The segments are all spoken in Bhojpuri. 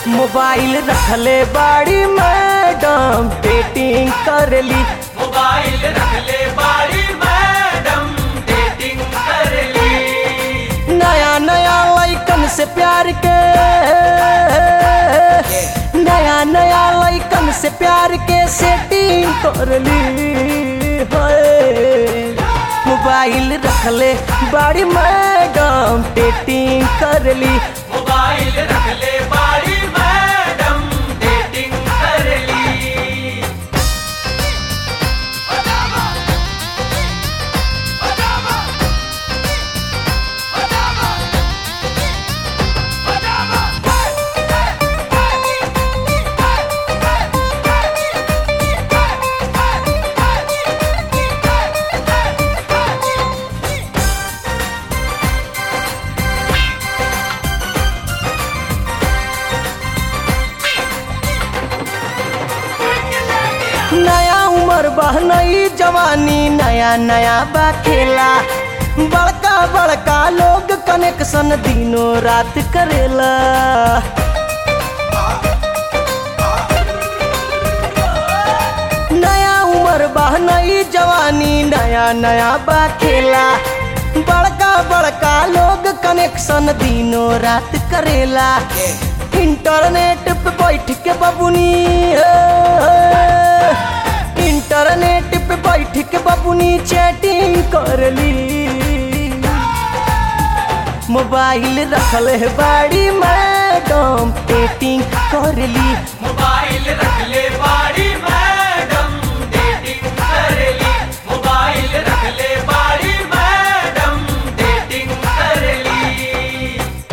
मोबाइल रखले बाड़ी मैडम डेटिंग करली मोबाइल रख ले बाड़ी मैडम डेटिंग कर ली नया नया लइकन से प्यार के नया नया लइकन से प्यार के सेटिंग करली हाय। मोबाइल रखले बाड़ी मैडम डेटिंग करली मोबाइल रख ले बाड़ी मैडम डेटिंग कर ली नया उम्र बह नई जवानी नया नया बा खेला बड़का बड़का लोग कनेक्शन दिनों रात करेला नया उम्र बह नई जवानी नया नया बा खेला बड़का बड़का लोग कनेक्शन दिनों रात करेला इंटरनेट पे बैठ के बबुनी इंटरनेट पे बैठ के बबुनी चैटिंग करली मोबाइल रखल है बाड़ी मैडम डेटिंग करली मोबाइल रख ले बाड़ी मैडम डेटिंग कर ली मोबाइल रख ले बाड़ी मैडम डेटिंग कर ली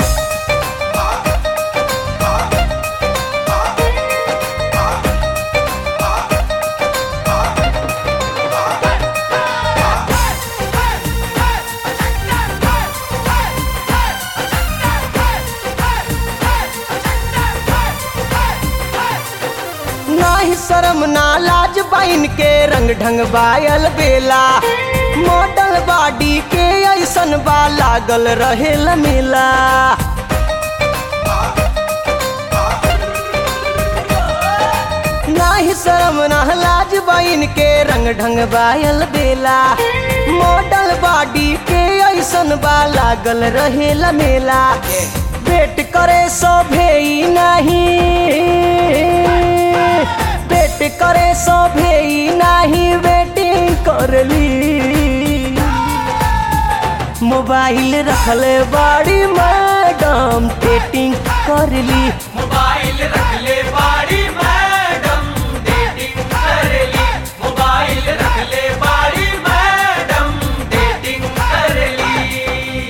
नाही शर्म ना लाज बाइन के रंग ढंग बायल बेला मॉडल बॉडी के ऐसन बा लागल रहे मेला नाही शर्म ना लाज बाइन के रंग ढंग बायल बेला मॉडल बॉडी के ऐसन बा लागल रहे मेला वेट करे सो भेई नहीं वेट करे सो भेई नहीं वेटिंग करली मोबाइल रखले बाड़ी मैडम डेटिंग करली मोबाइल रख ले बाड़ी मैडम डेटिंग कर ली मोबाइल रख ले बाड़ी मैडम डेटिंग कर ली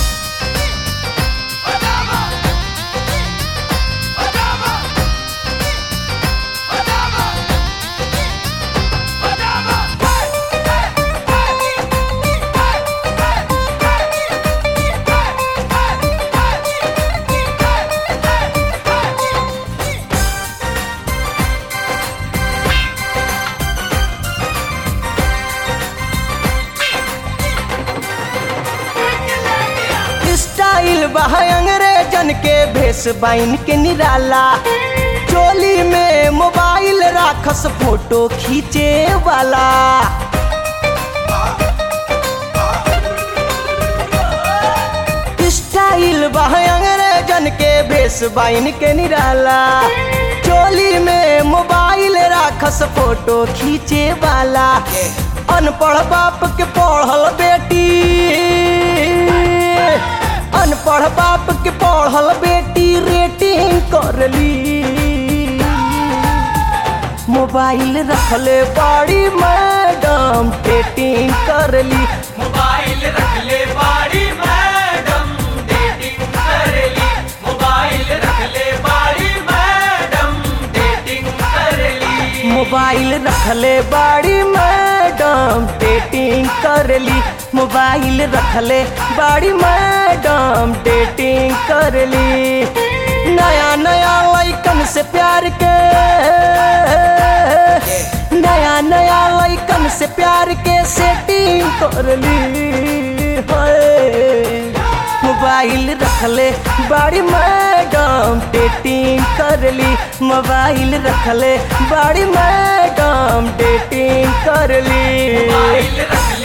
स्टाइल बह अंग्रेजन के भेस बाइन के निराला चोली में मोबाइल राखस फोटो खींचे वाला स्टाइल बह अंग्रेजन के भेस बाइन के निराला चोली में मोबाइल राखस फोटो खींचे वाला अनपढ़ बाप के पढ़ल बेटी अनपढ़ बाप के पढ़ल बेटी रेटिंग करली मोबाइल रखले बाड़ी मैडम डेटिंग करली मोबाइल रख ले बाड़ी मैडम डेटिंग कर ली मोबाइल रख ले बाड़ी मैडम डेटिंग कर ली मोबाइल रखले बाड़ी मैडम डेटिंग करली मोबाइल रखले बाड़ी मैडम डेटिंग करली नया नया लइकन से प्यार के नया नया लइकन से प्यार के सेटिंग करली हाय। मोबाइल मोबाइल रखले बड़ी मैडम डेटिंग करली मोबाइल रखले बड़ी मैडम डेटिंग करली मोबाइल रख